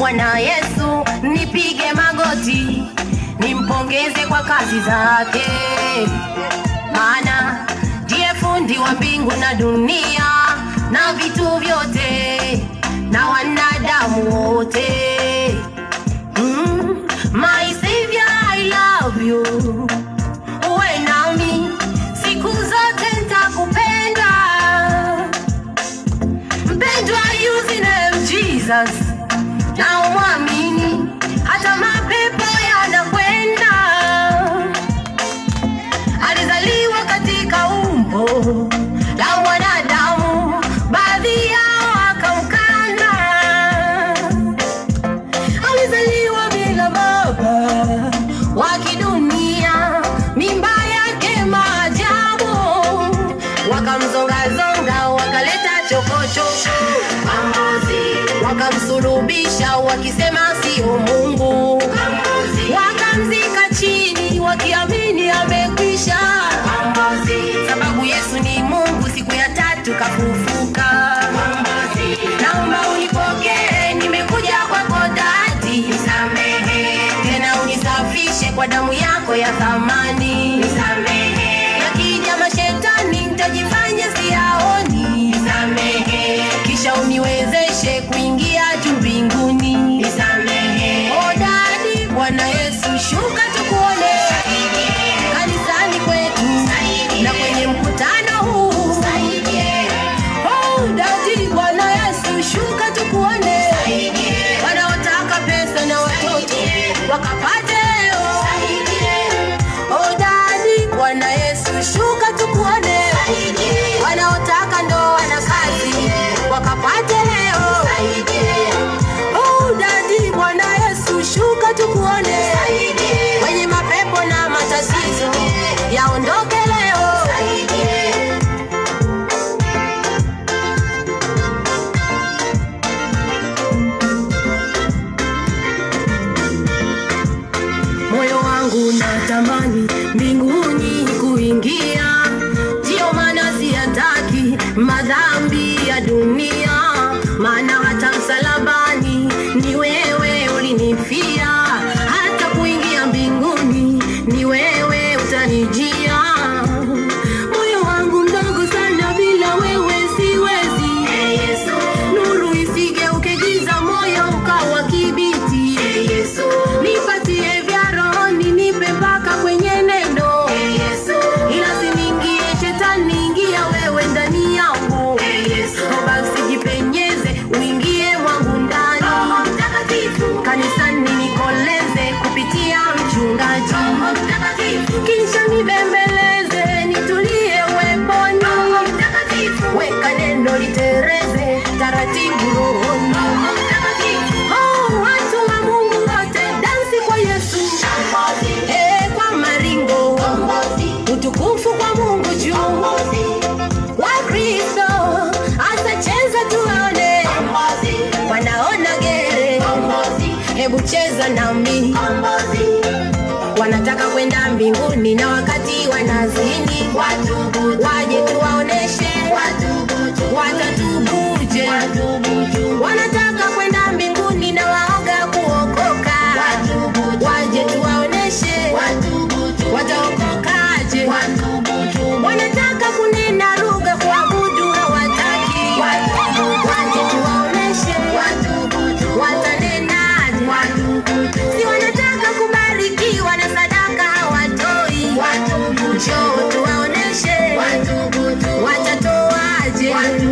Bwana Yesu, nipige magoti, nimpongeze kwa kazi zake, maana ndiye fundi wa mbingu na dunia na vitu vyote na wanadamu wote. Mm, my savior, I love you. Uwe nami siku zote nitakupenda. Mpendwa, use name Jesus na umwamini, hata mapepo yanakwenda. Alizaliwa katika umbo la mwanadamu, baadhi yao wakamkana. Alizaliwa bila baba wa kidunia, mimba yake maajabu, wakamzongazonga, wakaleta chokochoko, wakamsulubisha wakisema sio Mungu, wakamzika chini wakiamini amekwisha, sababu Yesu ni Mungu, siku ya tatu kafufuka. Naomba unipokee, nimekuja kwako dadi, nisamehe tena unisafishe kwa damu yako ya thamani, nisamehe yakija mashetani nitajifanya siyaoni, nisamehe kisha uniwezeshe kuingia juu mbinguni, nisamehe o dadi, Bwana Yesu shuka tukuone kanisani kwetu na kwenye mkutano huu Oh, dadi Bwana Yesu shuka tukuone, wanaotaka pesa na watoto wakapate leo. Oh, dadi Bwana Yesu shuka tukuone, wanaotaka ndoa na kazi wakapate leo. Oh, dadi Bwana Yesu shuka tukuone, wenye mapepo na matatizo yaondoke leo. moyo wangu natamani mbinguni kuingia, ndiyo maana siyataki madhambi ya dunia, maana hata msalabani ni wewe ulinifia, hata kuingia mbinguni ni wewe utanijia. Moyo wangu mdogo sana, bila wewe siwezi. Nuru isigeuke giza, moyo ukawa kibiti. Nipatie vya rohoni, nipe mpaka kwenye neno. Ila siniingie shetani, ingia wewe ndani yangu. Basi jipenyeze, uingie mwangu ndani. Kanisani nikoleze kupitia mchungaji. Kisha nibembeleze, nitulie uweponi. Weka neno litereze taratibu rohoni. Oh, watu wa Mungu wote dansi kwa Yesu. Eh, kwa maringo. Utukufu kwa Mungu juu. Wakristo atacheza tuone, wanaona gere. Hebu cheza nami, wanataka kwenda mbinguni na wakati wanazini, waje tuwaoneshe watatubuje. Wanataka kwenda mbinguni na waoga kuokoka, waje tuwaoneshe wataokokaje. Wanataka kunena lugha kuabudu hawataki, waje tuwaoneshe watanenaje. Si wanataka kubarikiwa na sadaka hawatoi, njoo tuwaoneshe watatoaje.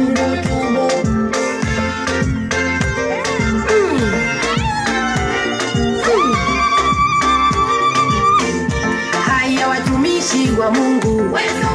Mm. Mm. Haya watumishi wa Mungu, Wetu